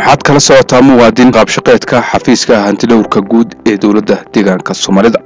waxaad kala socotaa muwaadin qaabshaqeedka xafiiska hantidhowrka guud ee dowladda deegaanka soomaalida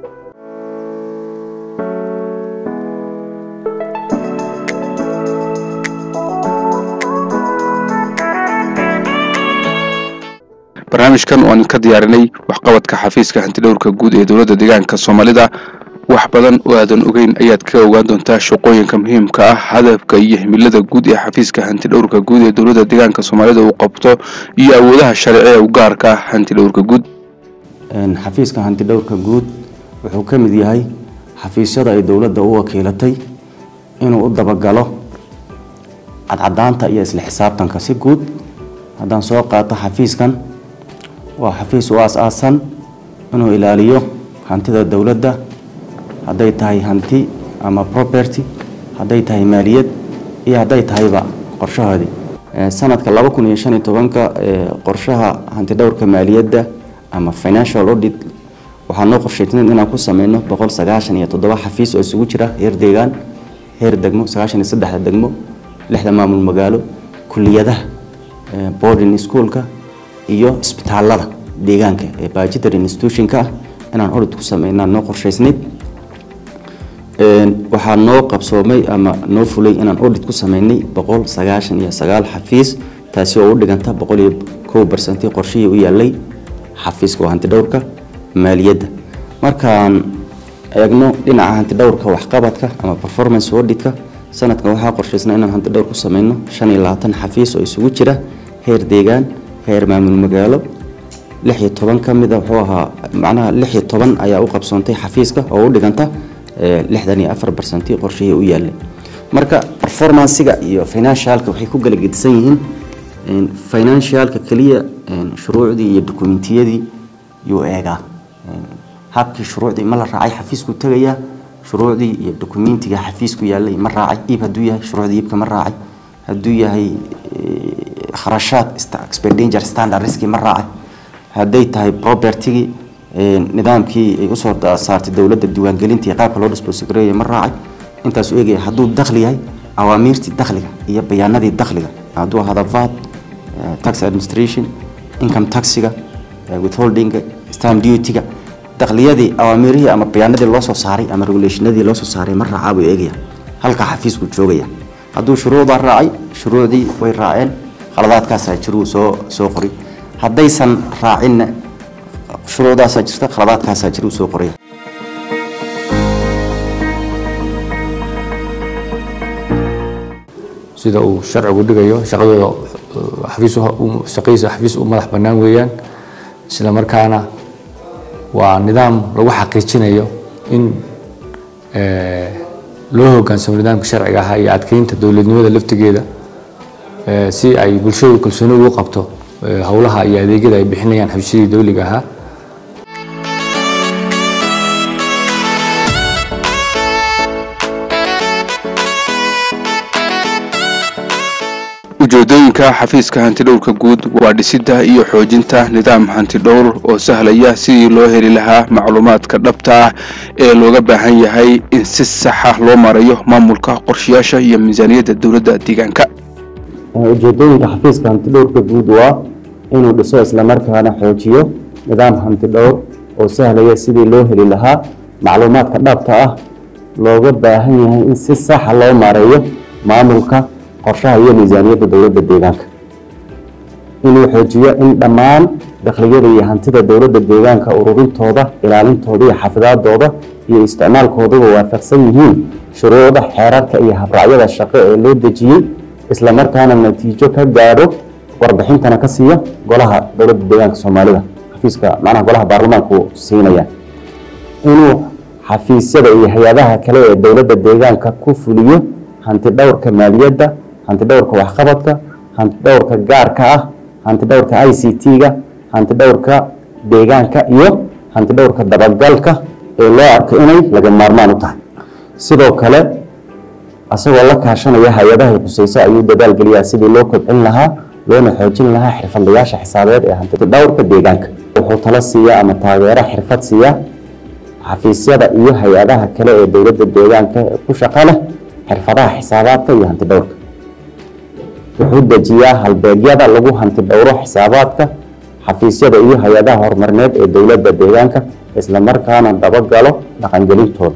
barnaamijkan oo aan ka diyaarinay waxqabadka xafiiska hantidhowrka guud ee dowladda deegaanka soomaalida wax badan oo aadan ogeyn ayaad ka ogaan doontaa shaqooyinka muhiimka ah hadafka iyo himilada guud ee xafiiska hantidhowrka guud ee dowladda deegaanka soomaalida uu qabto iyo awoodaha sharci ee u gaarka ah hantidhowrka guud xafiiska hantidhowrka guud wuxuu ka mid yahay xafiisyada ay dowladda u wakiilatay inuu u dabagalo cadcadaanta iyo isla xisaabtanka si guud haddaan soo qaato xafiiskan waa xafiis u aas-aasan inuu ilaaliyo hantida dowladda hadday tahay hanti ama property hadday tahay maaliyad iyo hadday tahayba qorshahoodii sanadka laba kun iyo shan iyo tobanka qorshaha hantidhowrka maaliyadda ama financial audit waxaa noo qorshaysnayn inaan ku sameyno boqol sagaashan iyo toddoba xafiis oo isugu jira heer deegaan heer degmo sagaashan iyo saddexda degmo lixda maamul magaalo kuliyadaha boarding schoolka iyo isbitaalada deegaanka ee budgetary institutionka ah inaan audit ku sameynaa noo qorshaysnayd waxaa noo qabsoomay ama noo fulay inaan audit ku sameynay boqol sagaashan iyo sagaal xafiis taasi oo u dhiganta boqol iyo kow barsantii qorshihii u yaalay xafiiska hantidhowrka maaliyadda markaan eegno dhinaca hantidhowrka waxqabadka ama performance auditka sanadkan waxaa qorshaysnaa inaan hantidhowr ku sameyno shan iyo labaatan xafiis oo isugu jira heer deegaan heer maamul magaalo lix iyo toban ka mida wuxuu ahaa macnaha lix iyo toban ayaa u qabsoontay xafiiska oo u dhiganta lixdan iyo afar barsantii qorshihii u yaalay marka performancega iyo financialka waxay ku kala gedisan yihiin financialka keliya shuruucdii iyo dokumentiyadii yuu eegaa habkii shuruucdii ma la raacay xafiisku tegayaa shuruucdii iyo dokumentiga xafiisku yaalay ma raacay iib hadduu yahay shuruucdii iibka ma raacay hadduu yahay kharashaad expenditure standard riski ma raacay hadday tahay propertygii nidaamkii ay usoo saartay dowladda diiwaangelintii qaabka loo disbosgareeya ma raacay intaasu eegaya hadduu dakhli yahay awaamiirtii dakhliga iyo bayaanadii dakhliga hadduu ahada vat tax administration income taxiga withholdinga stamp dutyga dakliyadii awaamiirihii ama bayaanadii loo soo saaray ama regulationadii loo soo saaray ma raacaa buu eegaya halkaa xafiisku joogaya hadduu shuruucdaa raacay shuruucdii way raaceen khaladaadkaasaa jiruu soo soo qori haddaysan raacinna shuruucdaasaa jirta khaladaadkaasaa jiruu soo qoraya sida uu sharcigu dhigayo shaqadooda xafiis shaqadiisa xafiis u madax bannaan weeyaan isla markaana waa nidaam lagu xaqiijinayo in loo hoggaansamo nidaamka sharciga ahaa iyo adkeynta dowladnimada laftigeeda si ay bulshadu kalsooni ugu qabto howlaha iyo adeegyada ay bixinayaan xafiisyadii dowliga ahaa ujeedooyinka xafiiska hantidhowrka guud waa dhisidda iyo xoojinta nidaam hantidhowr oo sahlaya sidii loo heli lahaa macluumaadka dhabta ah ee looga baahan yahay in si saxa loo marayo maamulka qorshayaasha iyo miisaaniyadda dowladda deegaanka ujeedooyinka xafiiska hantidhowrka guud waa inuu dhiso islamarkaana xoojiyo nidaam hantidhowr oo sahlaya sidii loo heli lahaa macluumaadka dhabta ah looga baahan yahay in si saxa loo mareeyo maamulka qorshaha iyo miisaaniyadda dowladda deegaanka inuu xoojiyo in dhammaan dakhliyada iyo hantida dowladda deegaanka ururintooda ilaalintooda iyo xafidaadooda iyo isticmaalkooduba waafaqsan yihiin shuruucda xeerarka iyo habraacyada shaqo ee loo dejiyey islamarkaana natiijo ka gaadho warbixintana ka siiya golaha dowladda deegaanka soomaalida xafiiska macnaha golaha baarlamaanku siinaya inuu xafiisyada iyo hay-adaha kale ee dowladda deegaanka ku fuliyo hantidhowrka maaliyadda hantidhowrka waxqabadka hantidhowrka gaarka ah hantidhowrka i c t-ga hantidhowrka deegaanka iyo hantidhowrka dabagalka ee loo arko inay laga maarmaan u tahay sidoo kale asagoo la kaashanaya hay-adahay khuseyso ayuu dadaal geliyaa sidii loo kobcin lahaa loona xoojin lahaa xirfadlayaasha xisaabeed ee hantidhowrka deegaanka wuxuu tala siiyaa ama taageero xirfad siiyaa xafiisyada iyo hay-adaha kale ee dowladda deegaanka ku shaqo leh xirfadaha xisaabaadka iyo hantidhowrka wuxuu dejiyaa halbeegyada lagu hanti dhowro xisaabaadka xafiisyada iyo hay-adaha horumarineed ee dowladda deegaanka islamarkaana dabagalo dhaqangelintooda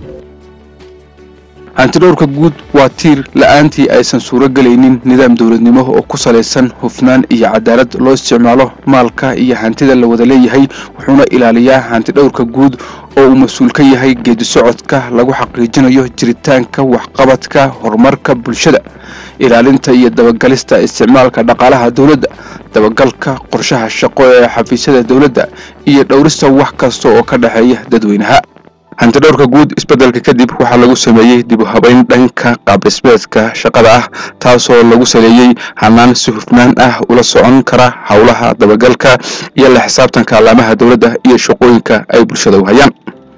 hantidhowrka guud waa tiir la-aantii aysan suuro gelaynin nidaam dowladnimo oo ku salaysan hufnaan iyo cadaalad loo isticmaalo maalka iyo hantida la wada leeyahay wuxuuna ilaaliyaa hantidhowrka guud oo uu mas-uul ka yahay geedi socodka lagu xaqiijinayo jiritaanka waxqabadka horumarka bulshada ilaalinta iyo dabagalista isticmaalka dhaqaalaha dowladda dabagalka qorshaha shaqo ee xafiisyada dowladda iyo dhowrista wax kasta oo ka dhexeeya dadweynaha hantidhowrka guud isbeddelka kadib waxaa lagu sameeyey dib u habayn dhanka qaabdhismeedka shaqada ah taasoo lagu saleeyey hanaan si hufnaan ah ula socon kara howlaha dabagalka iyo la xisaabtanka allaamaha dowladda iyo shaqooyinka ay bulshada u hayaan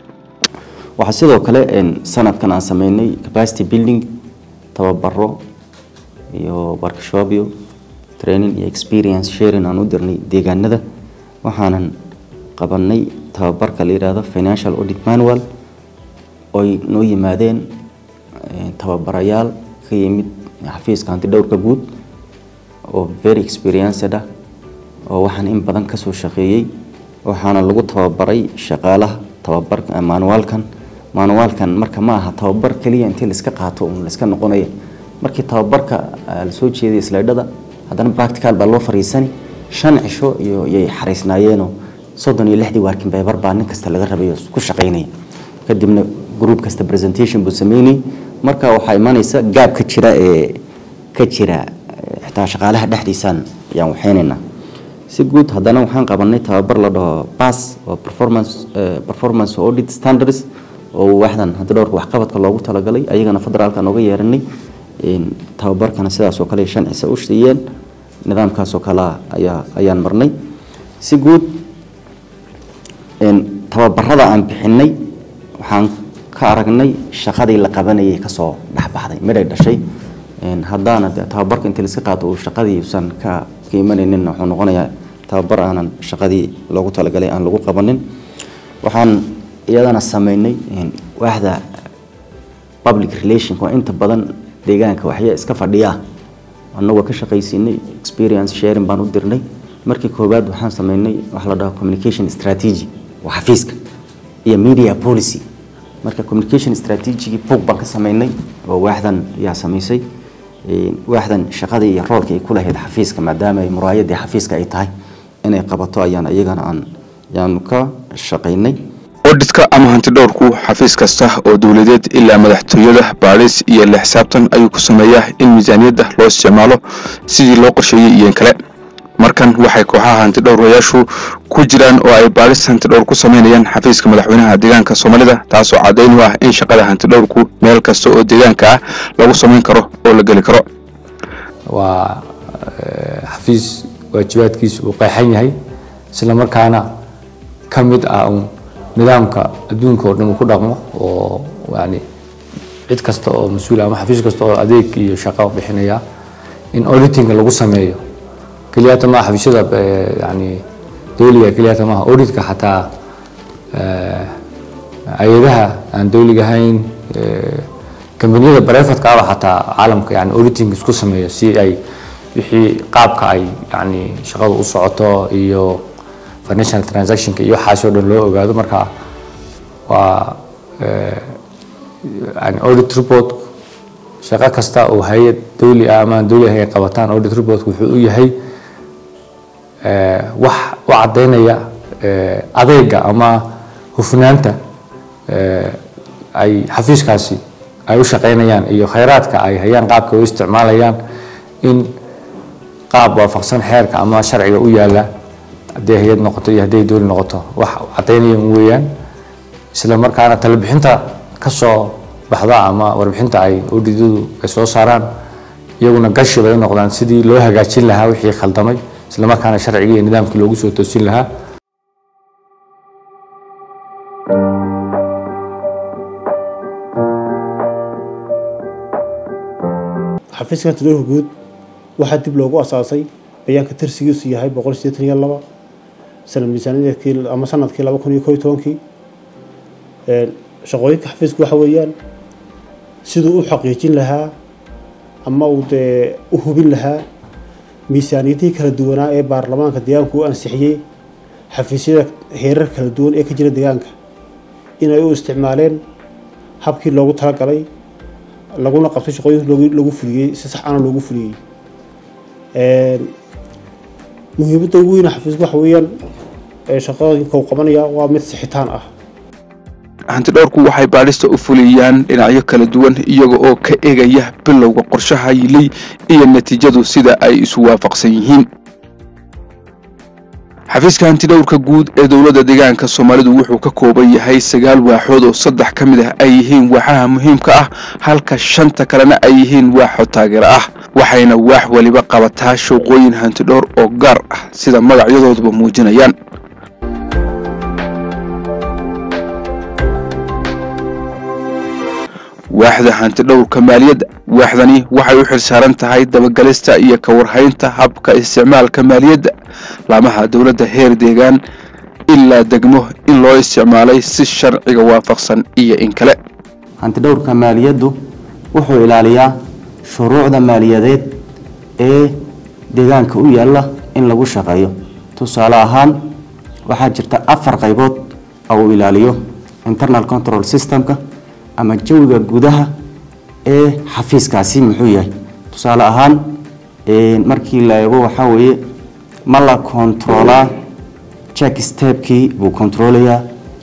waxaa sidoo kale sanadkan aan sameynay capacity building tababaro iyo workshopyo training iyo experience sharing aan u dirnay deegaanada waxaanan qabanay tababarka la yidhaahdo financial audit manual oy noo yimaadeen tababarayaal ka yimid xafiiska hanti dhowrka guud oo very experienced ah oo waxaan in badan kasoo shaqeeyey waxaana lagu tababaray shaqaalaha tababarka manuaalkan manuaalkan marka ma aha tababar keliya intii laiska qaato un laiska noqonaya markii tababarka lasoo jeeday slaydhada haddana practical baa loo fariisani shan cisho iyo yay xariisnaayeenoo soddon iyo lixdii waarkin baybar baa nin kasta laga rabay oo ku shaqaynaya kadibna group kasta presentation buu sameynayay marka waxaa imanaysa gaab ka jira ee ka jira xitaa shaqaalaha dhexdiisaan ayaan waxaynaynaa si guud haddana waxaan qabanay tababar la dhaho pass oo performance performance audit standards oo waaxdan hadda dhowrka waxqabadka loogu talagalay ayagana federaalka nooga yeeranay tababarkana sidaas oo kale shan cise u siiyeen nidaamkaas oo kale ayaa ayaan marnay si guud tababarada aan bixinay waxaan ka aragnay shaqadii la qabanayay kasoo dhexbaxday midhay dhashay haddaana de tababarka intii laiska qaato uu shaqadii usan ka ka imanaynin wuxuu noqonayaa tababar aanan shaqadii loogu talagalay aan lagu qabanin waxaan iyadana sameynay waaxda public relationka oo inta badan deegaanka waxya iska fadhiyaa annagoo ka shaqaysiinay experience sharing baan u dirnay markii koowaad waxaan sameynay waxa la dhaho communication strategy waa xafiiska iyo media policy marka communication strategy book baan ka sameynay oo waaxdan yaa samaysay waaxdan shaqadii iyo roolka ay ku lahayd xafiiska maadaama ay muraayadii xafiiska ay tahay inay qabato ayaan iyagana aan yaanu ka shaqaynay odhitka ama hantidhowrku xafiis kasta oo dowladeed ilaa madaxtooyada baadhis iyo la xisaabtan ayuu ku sameeyaa in miisaaniyadda loo isticmaalo sidii loo qorsheeyey iyo in kale markan waxay kooxaha hantidhowrayaashu ku jiraan oo ay baadhis hantidhowr ku sameynayaan xafiiska madaxweynaha deegaanka soomaalida taasoo caddayn u ah in shaqada hantidhowrku meel kasta oo deegaanka ah lagu samayn karo oo la geli karo waa xafiis waajibaadkiisa uu qeexan yahay isla markaana ka mid ah un nidaamka adduunka oo dhan uu ku dhaqmo oo yani cid kasta oo mas-uul ama xafiis kasta oo adeeg iyo shaqo bixinaya in auditinga lagu sameeyo keliyata maaha xafiisyada yani dowliga keliyata maaha auditka xataa hay-adaha aan dowliga ahayn kambaniyada barefadka aba xataa caalamka yani auditing isku sameeyo si ay wixii qaabka ay yani shaqada u socoto iyo financial transactionka iyo waxaas oo dhan loo ogaado marka waa yani audit report shaqo kasta oo hay-ad dowli ah ama aan dowli ahayn ay qabataan audit report wuxuu u yahay wax u caddaynaya adeega ama hufnaanta ay xafiiskaasi ay u shaqaynayaan iyo khayraadka ay hayaan qaabka u isticmaalayaan in qaab waafaqsan xeerka ama sharciga u yaala hadday hay-ad noqoto iyo hadday dowli noqoto wax caddaynaya weeyaan isla markaana talabixinta ka soo baxda ama warbixinta ay udidadu ay soo saaraan iyaguna gashi bay u noqdaan sidii loo hagaajin lahaa wixii khaldamay isla markaana sharcigii iyo nidaamkii loogu soo toosin lahaa xafiiska hantidhowrka guud waxaa dib loogu asaasay bayaanka tirsigiisu yahay boqol sideetan iyo laba sanad miisaaniyadkii ama sanadkii laba kun iyo koo iyo tobankii shaqooyinka xafiisku waxa weeyaan siduu u xaqiijin lahaa ama uu dee u hubin lahaa miisaaniyadihii kala duwanaa ee baarlamaanka deegaanku u ansixiyey xafiisyada heerar kala duwan ee ka jira deegaanka inay u isticmaaleen habkii loogu talagalay laguna qabtay shaqooyinka lagu fuliyey si sax ana loogu fuliyey muhiimadda ugu weyna xafiisku waxa weeyaan shaqooyinka uu qabanaya waa mid sixitaan ah hantidhowrku waxay baadhista u fuliyaan dhinacyo kala duwan iyaga oo ka egaya bilowga qorshaha yilay iyo natiijadu sida ay isu waafaqsan yihiin xafiiska hantidhowrka guud ee dowladda deegaanka soomaalidu wuxuu ka kooban yahay sagaal waaxood oo saddex ka mid ah ay yihiin waaxaha muhiimka ah halka shanta kalena ay yihiin waaxo taageero ah waxayna waax weliba qabataa shaqooyin hantidhowr oo gaar ah sida magacyadooduba muujinayaan waaxda hantidhowrka maaliyadda waaxdani waxay u xilsaaran tahay dabagalista iyo ka warhaynta habka isticmaalka maaliyadda laamaha dowladda heer deegaan ilaa degmo in loo isticmaalay si sharciga waafaqsan iyo in kale hantidhowrka maaliyaddu wuxuu ilaaliyaa shuruucda maaliyadeed ee deegaanka u yaalla in lagu shaqeeyo tusaale ahaan waxaa jirta afar qaybood oo uu ilaaliyo internal control systemka ama jawiga gudaha ee xafiiskaasi muxuu yahay tusaale ahaan markii la eego waxaa weeye ma la kontroolaa check stepkii buu kontroolayaa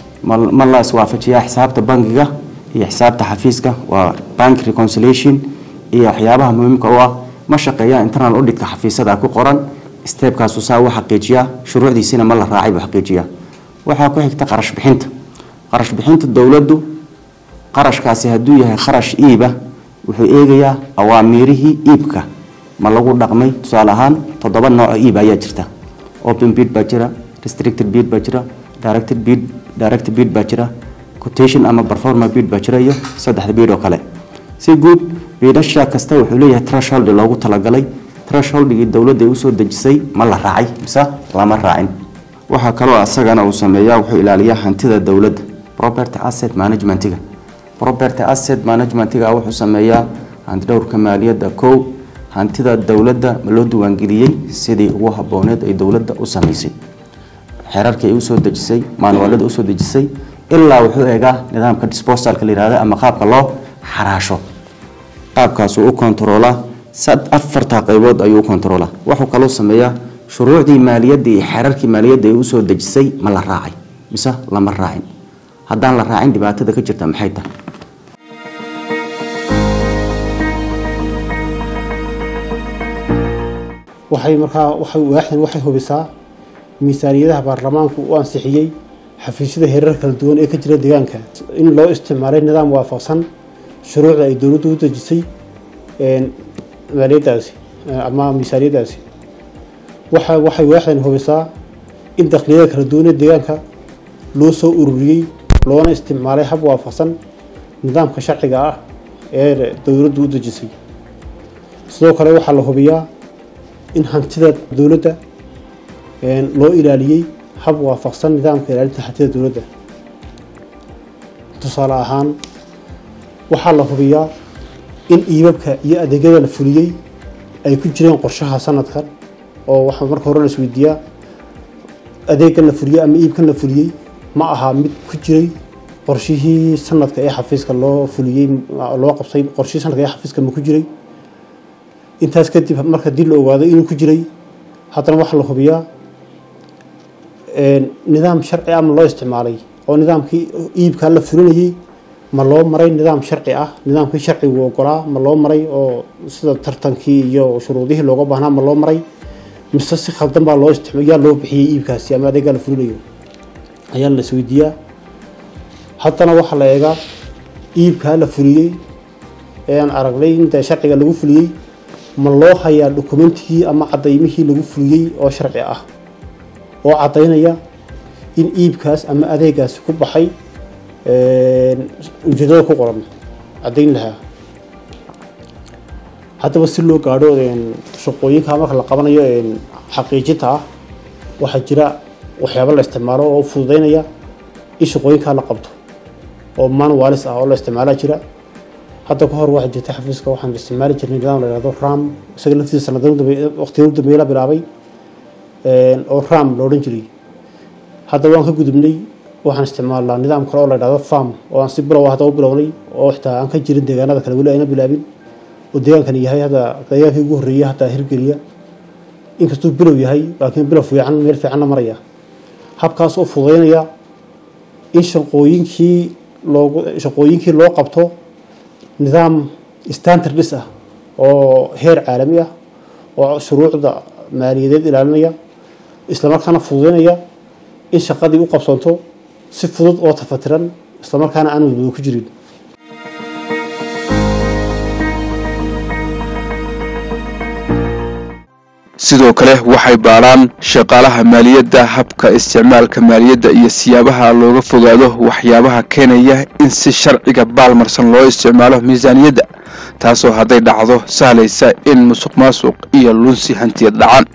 ma la iswaafajiyaa xisaabta bangiga iyo xisaabta xafiiska waa bank reconciliation iyo waxyaabaha muhiimka u ah ma shaqeeyaa internal auditka xafiisada ku qoran stepkaasu saa u xaqiijiyaa shuruucdiisina ma la raacay buu xaqiijiyaa waxaa ku xigta qarash bixinta qarash bixinta dowladdu qarashkaasi hadduu yahay kharash iiba wuxuu eegayaa awaamiirihii iibka ma lagu dhaqmay tusaale ahaan toddoba nooco iib ayaa jirta open bid baa jira restricted bid baa jira directed bid direct bid baa jira quotation ama performa bid baa jira iyo saddexda bid oo kale si guud biidhasha kasta wuxuu leeyahay threshold loogu talagalay thresholdgii dowladda ay usoo dejisay ma la raacay mise lama raacin waxaa kaloo asagana uu sameeyaa wuxuu ilaaliyaa hantida dowladda property asset managementiga property asset managementiga wuxuu sameeyaa hantidhowrka maaliyadda kow hantida dowladda ma loo diiwaangeliyey sidii ugu habooneed ay dowladda u samaysay xeerarkii ay usoo dejisay maanuwaalada usoo dejisay ilaa wuxuu eegaa nidaamka disposalka la yihahda ama qaabka loo xaraasho qaabkaasuu u kontaroolaa afartaa qaybood ayuu u kontaroolaa wuxuu kaloo sameeyaa shuruucdii maaliyadda iyo xeerarkii maaliyadda ay usoo dejisay ma la raacay mise lama raacin haddaan la raacin dhibaatada ka jirta maxay tahay waxay markaa waxay waaxdan waxay hubisaa miisaaniyadaha baarlamaanku u ansixiyey xafiisyada heerar kala duwan ee ka jira deegaanka in loo isticmaalay nidaam waafaqsan shuruucda ay dowladdu u dejisay maaliyadaasi ama miisaaniyadaasi waxa waxay waaxdan hubisaa in dakhliyada kala duwan ee deegaanka loo soo ururiyey loona isticmaalay hab waafaqsan nidaamka sharciga ah ee dowladdu u dejisay sidoo kale waxaa la hubiyaa in hantida dowladda loo ilaaliyey hab waafaqsan nidaamka ilaalinta hantida dowladda tusaale ahaan waxaa la hubiyaa in iibabka iyo adeegyada la fuliyey ay ku jireen qorshaha sanadkan oo waxaa marka hore la isweydiiyaa adeegan la fuliyey ama iibkan la fuliyey ma ahaa mid ku jiray qorshihii sanadka ee xafiiska loo fuliyey loo qabtay qorshihii sanadka ee xafiiska ma ku jiray intaas kadib marka dib la ogaado inuu ku jiray haddana waxaa la hubiyaa nidaam sharci ama loo isticmaalay oo nidaamkii iibkaa la fulinayey ma loo maray nidaam sharci ah nidaamkii sharcigu ogolaa ma loo maray oo sida tartankii iyo shuruudihii looga baahnaa ma loo maray mise si khaldan baa loo isticmaal yaa loo bixiyey iibkaasi ama adeegaa la fulinayo ayaa la isweydiiyaa haddana waxaa la eegaa iibkaa la fuliyey ee aan aragnay inta sharciga lagu fuliyey ma loo hayaa dokumentigii ama cadaymihii lagu fuliyey oo sharci ah oo cadaynaya in iibkaas ama adeegaasi ku baxay ujeedada ku qoran cadayn lahaa haddaba si loo gaadho shaqooyinka marka la qabanayo xaqiijinta ah waxaa jira waxyaabo la isticmaalo oo fududeynaya in shaqooyinkaa la qabto oo manuwalis ah oo la isticmaalaa jira hadda ka hor waxaa jirta xafiiska waxaan isticmaali jirnay nidaam la yihahdo ram isaga laftiisa sanadada waqtiga u dambeeya la bilaabay oo ram la odhan jiray hadda waan ka gudubnay waxaan isticmaalnaa nidaam kale oo la yidhahdo farm oo aan si bilow hadda u bilownay oo xitaa aan ka jirin deegaanada kale weli ayna bilaabin oo deegaankani yahay hadda deegaankii ugu horreeya hataa hirgeliya inkastuu bilow yahay laakiin bilow fiican meel fiicanna maraya habkaas oo fududeynaya in shaqooyinkii loogu shaqooyinkii loo qabto nidaam standardis ah oo heer caalami ah oo shuruucda maaliyadeed ilaalinaya islamarkaana fududeynaya in shaqadii u qabsanto si fudud oo tafatiran islamarkaana aan wadwado ku jirin sidoo kale waxay baadhaan shaqaalaha maaliyadda habka isticmaalka maaliyadda iyo siyaabaha looga fogaado waxyaabaha keenaya in si sharciga baalmarsan loo isticmaalo miisaaniyadda taasoo hadday dhacdo sahlaysa in musuq maasuq iyo lunsi hantiyad dhacaan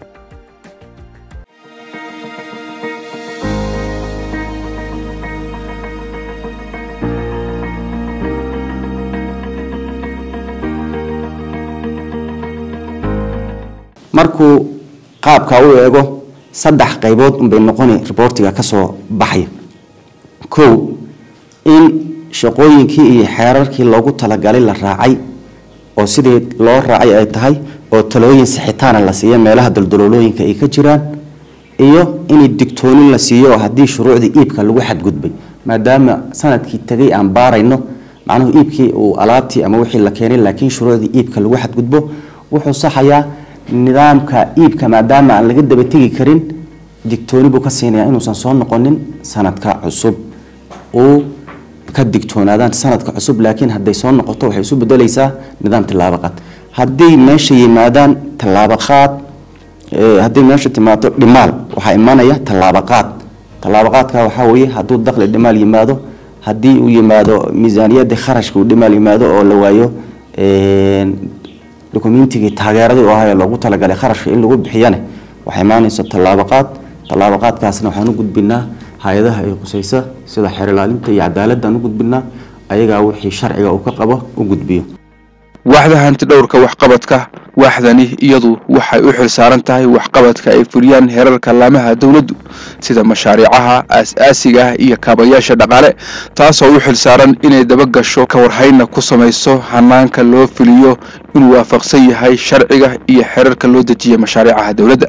markuu qaabka u eego saddex qaybood unbay noqoni reportiga ka soo baxaya kow in shaqooyinkii iyo xeerarkii loogu talagalay la raacay oo sidii loo raacay ay tahay oo talooyin sixitaana la siiya meelaha daldaloolooyinka ay ka jiraan iyo in digtoonin la siiyo oo haddii shuruucdii iibka lagu xadgudbay maadaama sanadkii tegay aan baarayno macnuhu iibkii uu alaabtii ama wixii la keenay laakiin shuruucdii iibka lagu xadgudbo wuxuu saxayaa nidaamka iibka maadaama aan laga daba tegi karin digtooni buu ka siinayaa inuusan soo noqonin sanadka cusub uu ka digtoonaadaan sanadka cusub laakiin hadday soo noqoto waxay isu bedelaysaa nidaam tilaabo qaad hadday meesha yimaadaan tallaabo qaad hadday meesha timaado dhimaal waxaa imanaya tallaabo qaad tallaabo qaadka waxaa weeye hadduu daqli dhimaal yimaado haddii uu yimaado miisaaniyadii kharashka uu dhimaal yimaado oo la waayo dokumentigii taageeradii oo ahaa loogu talagalay kharashka in lagu bixiyane waxay imaanaysa tallaabo qaad tallaabo qaadkaasna waxaan u gudbinaa hay-adaha ay khusaysa sida xeer ilaalinta iyo cadaaladaan u gudbinaa ayagaa wixii sharciga uu ka qabo u gudbiyo waaxda hanti dhowrka waxqabadka waaxdani iyadu waxay u xilsaaran tahay waxqabadka ay fuliyaan heerarka laamaha dowladdu sida mashaariicaha aas-aasiga ah iyo kaabayaasha dhaqaale taasoo u xilsaaran inay dabagasho ka warhayna ku samayso hanaanka loo fuliyo inuu waafaqsan yahay sharciga iyo xeerarka loo dejiya mashaariicaha dowladda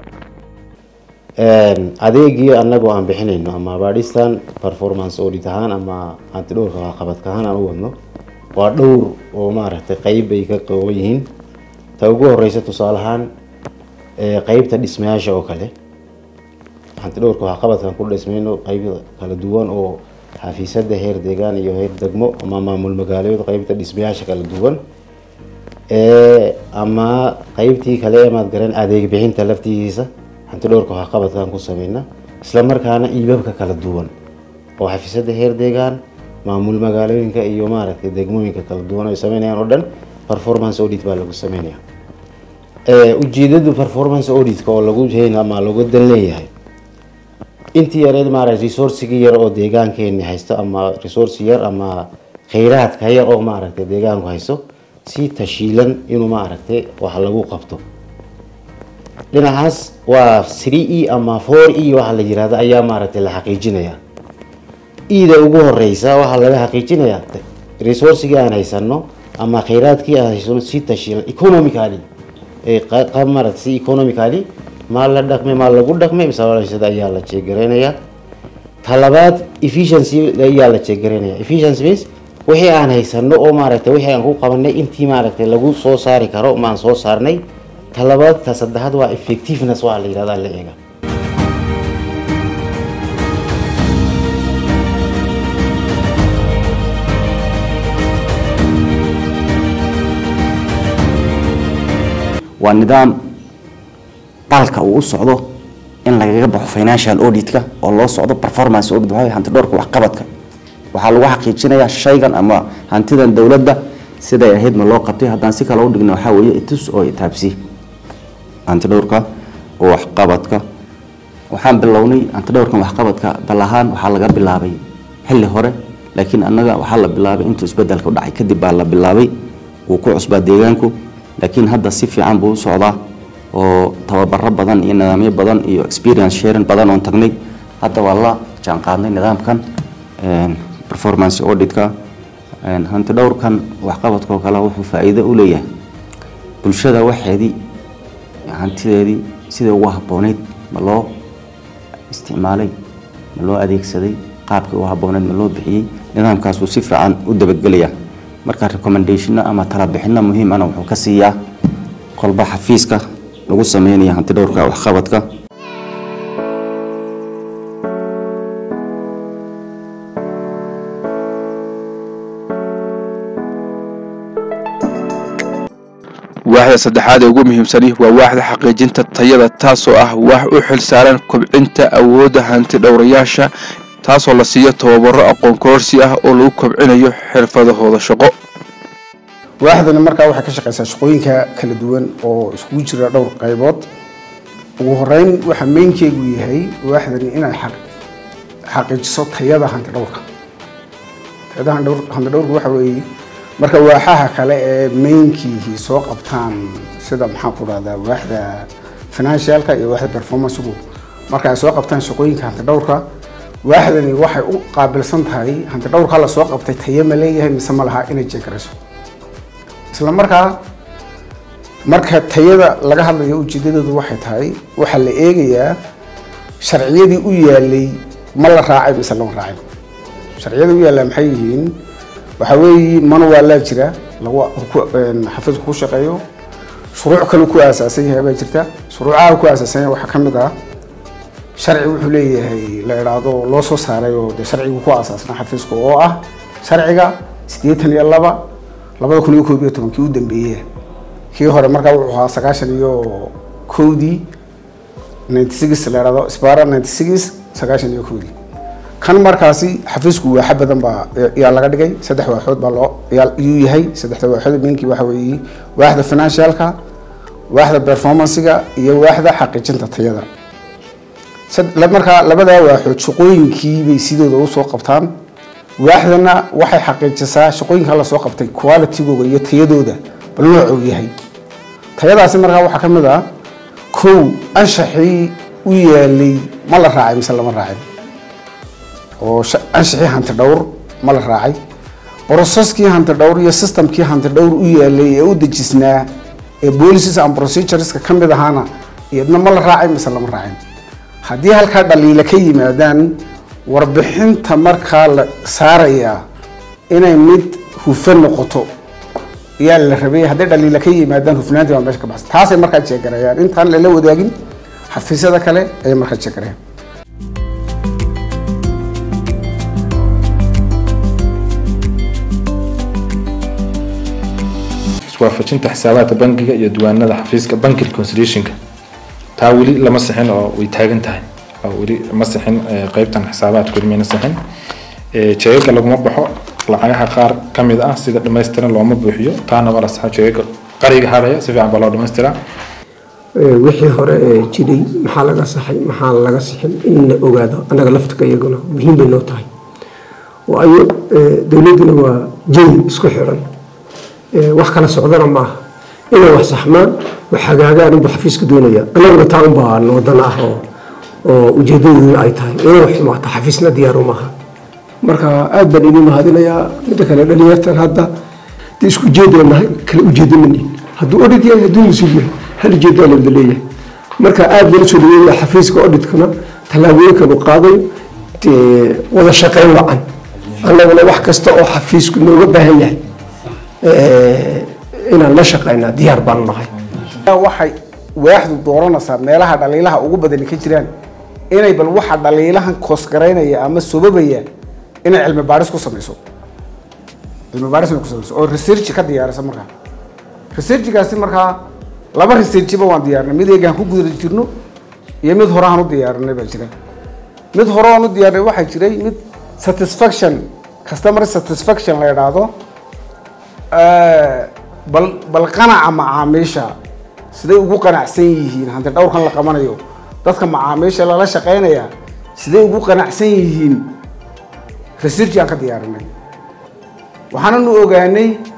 adeegii anagu aan bixinayno ama baadhistan performance audit ahaan ama hantidhowrka waxqabadka ahaan aan u wadno waa dhowr oo maaragtay qeyb ay ka kooban yihiin ta ugu horeysa tusaale ahaan qeybta dhismayaasha oo kale hantidhowrka waxqabadkaan ku dhismayno qeyb kala duwan oo xafiisyada heer deegaan iyo heer degmo ama maamul magaalood qeybta dhismayaasha kala duwan ama qeybtii kale ee maad garan adeeg bixinta laftigiisa hantidhowrka waxqabadkaan ku sameyna isla markaana iibabka kala duwan oo xafiisyada heer deegaan maamul magaalooyinka iyo maaragtay degmooyinka kala duwan ay sameynayaan oo dhan performance audit baa lagu sameynaya ujeedadu performance auditka oo lagu hayn ama lagu dan leeyahay intii yareed maaragtay resourcigii yar oo deegaankeeni haysto ama resource yar ama kheyraadka yar oo maaragtay deegaanku haysto si tashiilan inuu maaragtay wax lagu qabto dhinacaas waa three e ama four e waxa la yirahdo ayaa maaragtay la xaqiijinaya ida ugu horeysa waxaa laga xaqiijinayaa resourcigii aan haysano ama kheyraadkii aan haysano si tashiilan economically maarata si economically maa la dhaqmay maa lagu dhaqmay misalsada ayaa la jeegaraynaya talabaad efficiency ayaa la jeegaraynaya efficiency base wixii aan haysano oo maaragtay wixii aan ku qabanay intii maaragtay lagu soo saari karo maan soo saarnay talabaad ta saddexaad waa effectiveness waxaa la yihahda la eega waa nidaam dalka uu u socdo in lagaga baxo financial auditka oo loo socdo performance audit waxaa hanti dhowrka waxqabadka waxaa lagu xaqiijinayaa shaygan ama hantidan dowladda siday ahayd ma loo qabtay haddaan si kale u dhigna waxaa weeye itus oo itaabsi hanti dhowrka oo waxqabadka waxaan bilownay hanti dhowrkan waxqabadka dal ahaan waxaa laga bilaabay xilli hore laakiin annaga waxaa la bilaabay intuu isbedelka u dhacay kadib baa la bilaabay wuu ku cusbaa deegaanku laakiin hadda si fiican buu u socdaa oo tababaro badan iyo nidaamyo badan iyo experience sharing badan oon tagnay hadda waa la jaanqaadnay nidaamkan performance auditka hanti dhowrkan waxqabadkoo kale wuxuu faa'iido u leeyahay bulshada waxeedii hantideedii sidai ugu habbooneyd ma loo isticmaalay ma loo adeegsaday qaabkii ugu habbooneyd ma loo bixiyey nidaamkaasuu si fiican u dabadgelaya marka recommendationna ama talabixinna muhiimana wuxuu ka siiyaa kolba xafiiska lagu sameynaya hanti dhowrka waxqabadka waaxda saddexaad ee ugu muhiimsani waa waaxda xaqiijinta tayada taasoo ah wax u xilsaaran kobcinta awoodda hanti dhowrayaasha taasoo la siiyo tababaro aqoon kororsi ah oo lagu kobcinayo xirfadahooda shaqo waaxdani markaa waxay ka shaqeysaa shaqooyinka kala duwan oo iskugu jira dhowr qaybood ugu horeyn waxaa meynkeygu yahay waaxdani inay xaqiijiso tayada hanti dhowrka tayada hanti dhowrka waxa weeye marka waaxaha kale ee maynkiihii soo qabtaan sida maxaan ku dhahdaa waaxda financialka iyo waaxda performancegu marka ay soo qabtaan shaqooyinka hanti dhowrka waaxdani waxay u qaabilsan tahay hanti dhowrka la soo qabtay tayo ma leeyahay mise ma laha inay jeegarayso isla markaa marka tayada laga hadlayo ujeedadoodu waxay tahay waxaa la eegayaa sharciyadii u yaalay ma la raacay mise lama raacin sharciyada u yaallaa maxay yihiin waxaa weeye manuwaalaa jira lagu xafiisku ku shaqeeyo shuruuc kale ku aasaasan yahay baa jirta shuruucaha ku aasaasan yahay waxaa ka mid ah sharci wuxuu leeyahay la idhaahdo loo soo saaray oo dee sharcigu ku aasaasna xafiiska oo ah sharciga siddeetan iyo laba labada kun iyo koob iyo tobankii u dambeeye kii hore markaa wuxuu ahaa sagaashan iyo kowdii ninety six la idhahdo spara ninety six sagaashan iyo kowdii kan markaasi xafiisku waaxa badan baa yaa laga dhigay saddex waaxood baa loo yuu yahay saddexda waaxood minkii waxa weeye waaxda financialka waaxda performancega iyo waaxda xaqiijinta tayada markaa labadaa waaxood shaqooyinkii bay sidooda usoo qabtaan waaxdana waxay xaqiijisaa shaqooyinka la soo qabtay qualitygooda iyo tayadooda bal noocuu yahay tayadaasi markaa waxaa ka mid ah kow anshaxii u yaalay ma la raacay mise lama raacin oo anshaxii hanti dhowr ma la raacay brocesskii hanti dhowr iyo systemkii hanti dhowr u yaalay ee u dejisnaa ee policies and procedureska ka mid ahaana iyadna ma la raacay mise lama raacin haddii halkaa dhaliila ka yimaadaan warbixinta markaa la saarayaa inay mid hufan noqoto yaa la rabay hadday dhaliila ka yimaadaan hufnaantii baa meesha ka baxsan taasay markaa jeegarayaan intaan lala wadaagin xafiisyada kale ayay markaa jeegarayaan iswaafajinta xisaabaadka bangiga iyo diiwaanada xafiiska banki reconciliationka taa weli lama sixin oo way taagan tahay oo weli ma sixin qeybtan xisaabaadka weli mayna sixin jeegaga laguma baxo lacagaha qaar ka mid ah sida dhammaystiran looma buuxiyo taana waa la saxa jeegaga qariga hadhaya si fiican baa loo dhamaystiraa wixii hore ee jiray maxaa laga saxay maxaa laga sixin in la ogaado annaga laftika iyaguna muhiim bay noo tahay waayo dowladduna waa jay isku xiran wax kala socdana maaha inay wax saxmaan wax hagaagaan unba xafiiska doonaya annaguna taa unbaa wadana ah oo oo ujeedadeedu ay tahay inay wax xumaata xafiisna diyaaru maaha marka aad baan idin mahadinayaa midda kale dhalinyartan hadda dee isku ujeedoo nahay kala ujeedo manihin hadduu odhid yahay hadduu mas-uul yahay hal ujeedaa la wada leeyahay marka aad baan usoo dhaweynaya xafiiska odhidkana tallaabooyinkan uu qaadayo dee wada shaqayn wacan annaguna wax kasta oo xafiisku nooga baahan yahay inaan la shaqaynaa diyaar baanu nahay waxay waaxdu dooranaysaa meelaha dhaliilaha ugu badani ka jiraan inay bal waxa dhaliilahan koosgaraynaya ama sobabaya inay cilmi baadhis ku samayso cilmi baadhis inay ku samayso oo research ka diyaarisa markaa researchgaasi markaa laba researchba waan diyaarinay mid eegaan ku guda jirno iyo mid hore aan u diyaarinay baa jira mid hore aan u diyaarinay waxaa jiray mid satisfaction customer satisfaction la idhaahdo bal bal qanaca macaamiisha siday ugu qanacsan yihiin hanti dhowrkan la qabanayo dadka macaamiisha lala shaqeynaya siday ugu qanacsan yihiin research aan ka diyaarinay waxaananu ogaanay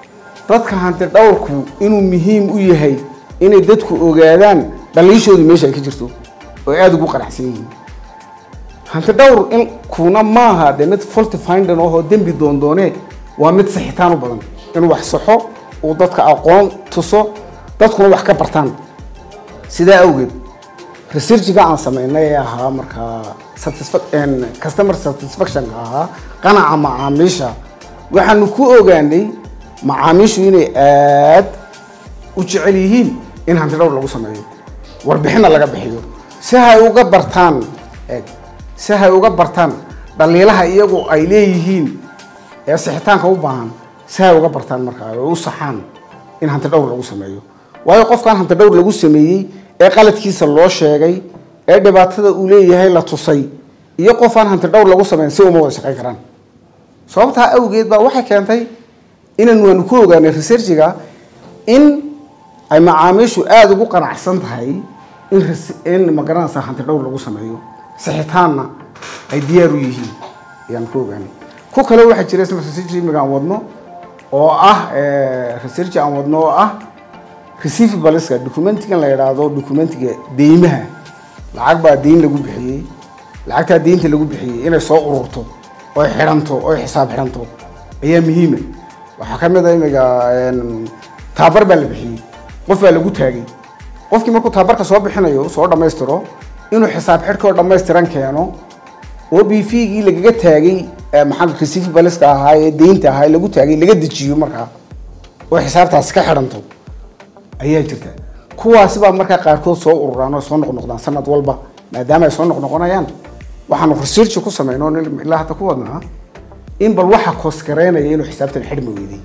dadka hanti dhowrku inuu muhiim u yahay inay dadku ogaadaan dhaliishoodu meesha ay ka jirto oo ay aada ugu qanacsan yihiin hanti dhowr in kuna maaha de mid faulty finding ahoo dembi doondoone waa mid saxitaan u badan inuu wax saxo uu dadka aqoon tuso dadkuna wax ka bartaan sidaa awgeed researchiga aan sameynay ee ahaa markaa satisfa- customer satisfactionka ahaa qanaca macaamiisha waxaanu ku ogaanay macaamiishu inay aad u jecel yihiin in hanti dhowr lagu sameeyo warbixinna laga bixiyo si hay uga bartaan eeg si hay uga bartaan dhaliilaha iyagu ay leeyihiin ee sixitaanka u baahan si hay uga bartaan markaa oo u saxaan in hanti dhowr lagu sameeyo waayo qofkan hanti dhowr lagu sameeyey ee qaladkiisa loo sheegay ee dhibaatada uu leeyahay la tusay iyo qofaan hanti dhowr lagu sameyn si uma wada shaqayn karaan sababtaa awgeed baa waxay keentay inaan waanu ku ogaanay researchiga in ay macaamiishu aada ugu qanacsan tahay in res- in magaranaysa hanti dhowr lagu sameeyo sixitaanna ay diyaar u yihiin ayaan ku ogaanay ku kale waxaa jira isna research imiga aan wadno oo ah research aan wadno oo ah receivableska documentigan la yidhaahdo documentiga deymaha lacag baa deyn lagu bixiyey lacagtaa deynta lagu bixiyey inay soo ururto oy xidhanto oy xisaab xidhanto ayaa muhiima waxaa ka mid a imiga taabar baa la bixiyey qof baa lagu taagay qofkii markuu taabarka soo bixinayo soo dhammaystiro inuu xisaab xidhkoo dhammaystiran keeno oo b v gii lagaga taagay maxaa receivableska ahaa ee deynta ahaa ee lagu taagay laga dejiyo markaa oo xisaabtaasi ka xidhanto ayaa jirta kuwaasi baa markaa qaarkood soo ururaan oo soo noqnoqdaan sanad walba maadaama ay soo noqnoqonayaan waxaanu research ku sameynoo ilaa hadda ku wadnaa in bal waxa koosgareynaya inuu xisaabtan xidhmi weyday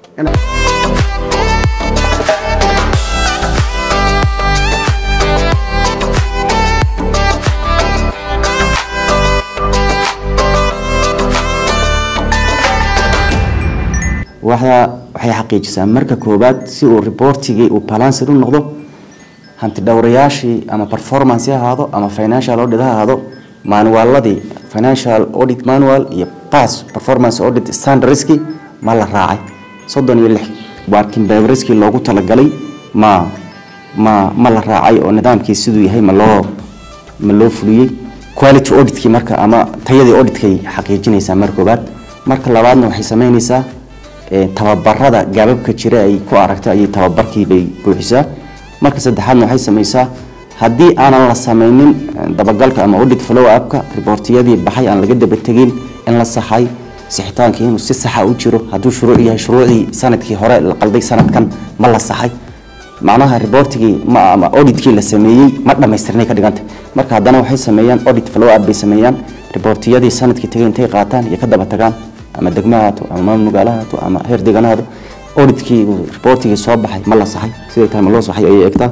In- waxda waxay xaqiijisaa marka koowaad si uu reportigii uu balanced u noqdo hanti dhowrayaashii ama performance ha ahaado ama financial audit ha ahaado manualadii financial audit manual iyo pass performance audit standardski ma la raacay soddon iyo lix working paperskii loogu talagalay ma ma ma la raacay oo nidaamkii siduu yahay ma loo ma loo fuliyey quality auditkii marka ama tayadii auditkay xaqiijinaysaa marka koowaad marka labaadna waxay sameynaysaa ee, tababarada gaababka jira ay ku aragto ayay tababarkii bay buuxisaa marka saddexaadna waxay samaysaa haddii aanan la sameynin eh, dabagalka ama audit follow upka reportiyadii baxay aan laga daba tegin in la saxay sixitaankii inuu si saxa u jiro hadduu shuruuc yahay shuruucdii sanadkii hore la qalday sanadkan ma la saxay macnaha reportigii ma ama auditkii la sameeyey ma dhammaystirnay ka dhiganta marka haddana waxay sameeyaan audit follow up bay sameeyaan reportiyadii sanadkii tagay intay qaataan iyo ka daba tagaan ama degmo ha haato ama maamul magaalo ha haato ama heer deegaan ha haato auditkii reportigii soo baxay ma la saxay sidai tahay ma loo saxay ayay eegtaa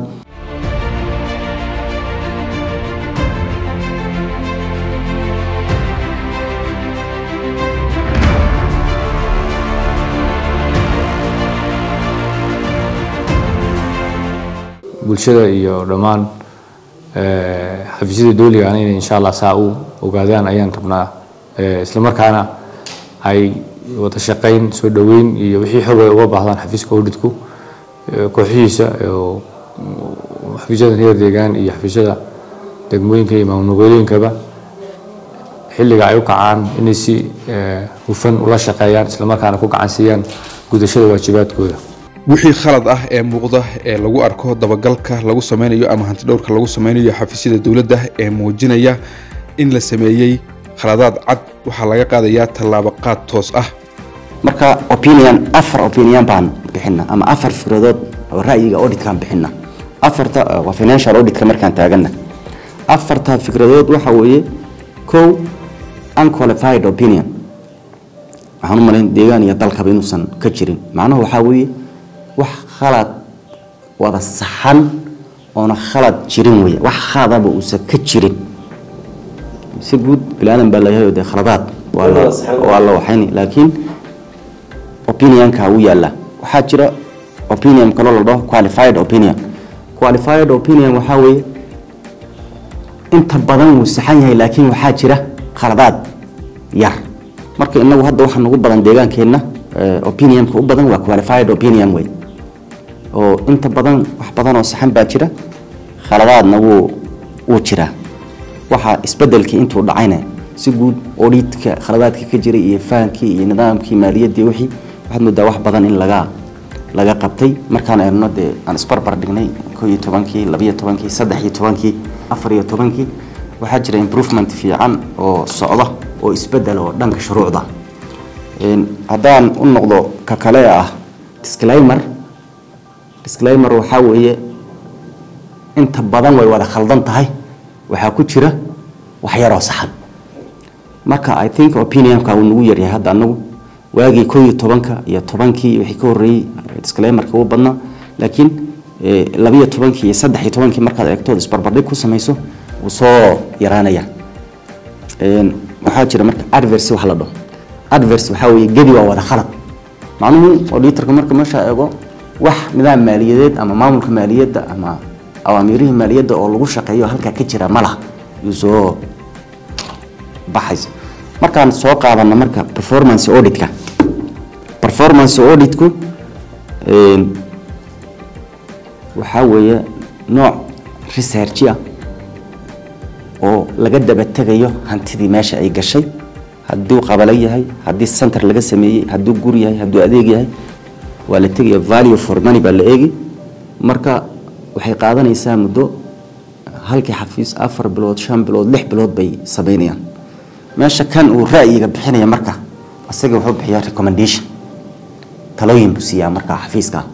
bulshada iyo dhammaan eh, xafiisyada dowliga ah inay insha allah saa u ogaadaan ayaan rabnaa Eh, isla markaana ay wada shaqayn soo dhoweyn iyo wixii xog ay uga baahdaan xafiiska auditku eh, kooxihiisa oo mm, xafiisyada heer deegaan iyo xafiisyada degmooyinka iyo maamulgoboleeyinkaba xilliga ay u kacaan inay si eh, hufan ula shaqeeyaan isla markaana ku gacan siiyaan gudashada waajibaadkooda wixii khalad ah ee muuqda ee lagu arko dabagalka lagu sameynayo ama hantidhowrka lagu sameynayo xafiisyada dowladda ee muujinaya in la sameeyey khaladaad cad waxaa laga qaadayaa tallaabo qaad toos ah marka opinion afar opinion baan bixina ama afar fikradood oo ra'yiga auditkaan bixina afarta uh, waa financial auditka markaan taagana afarta fikradood waxa weeye kow unqualified opinion waxaan u malayn deegaan iyo dalkaba inuusan ka jirin macnahu waxaa weeye wax khalad wada saxan oona khalad jirin weeye wax khaladaba uusan ka jirin si guud bilaadan baa layahay oo dee khaladaad waa la waa la waxayni laakiin opinionka wuu yaallaa waxaa jira opinion kaloo la dhaho qualified opinion qualified opinion waxaa weeye inta badan wuu saxan yahay laakiin waxaa jira khaladaad yar marka inagu hadda waxaa nagu badan deegaankeenna eh, opinionka u badan waa qualified opinion way oo inta badan wax badan oo saxan baa jira khaladaadna wuu wuu jiraa waxa isbedelkii intuu dhacayna si guud auditka khaladaadkii ka jiray iyo fahankii iyo nidaamkii maaliyaddii wixii waxaad moodaa wax badan in laga laga qabtay markaan eegno dee aan isbarbar dhignay koo iyo tobankii labiyo tobankii saddex iyo tobankii afar iyo tobankii waxaa jira improvement fiican oo socda oo isbedel oo dhanka shuruucda Een, haddaan u noqdo ka kale ah disclaimer disclaimer waxaa weeye inta badan way wada khaldan tahay waxaa ku jira wax yaroo saxan marka i think opinionka uu nagu yaryahay hadda anagu waagii koo iyo tobanka iyo tobankii wixii ka horreeyey disclaimerka ugu badnaa laakiin eh, labiyo tobankii iyo saddex iyo tobankii markaad eegtood isbarbardhig ku samayso wuu soo yaraanaya Een, waxaa jira marka adverse wax la dhaho adverse waxaa weeye gebi waa wada khalad macnuhu auditorka marka meesha eego wax nidaam maaliyadeed ama maamulka maaliyadda ama awaamiirihii maaliyadda oo lagu shaqeeyo halkaa ka jira ma laha yuu soo baxaysa markaan soo qaadano marka performance auditka performance auditku een, waxaa weeye nooc research ah oo laga daba tegayo hantidii meesha ay gashay hadduu qabalo yahay haddii center laga sameeyey hadduu gur yahay hadduu adeeg yahay waa la tegaya value for money baa la eegi marka waxay qaadanaysaa muddo halkii xafiis afar bilood shan bilood lix bilood bay sameynayaan meesha kan uu ra'yiga bixinaya marka isaga wuxuu bixiyaa recommendation talooyin buu siiyaa marka xafiiska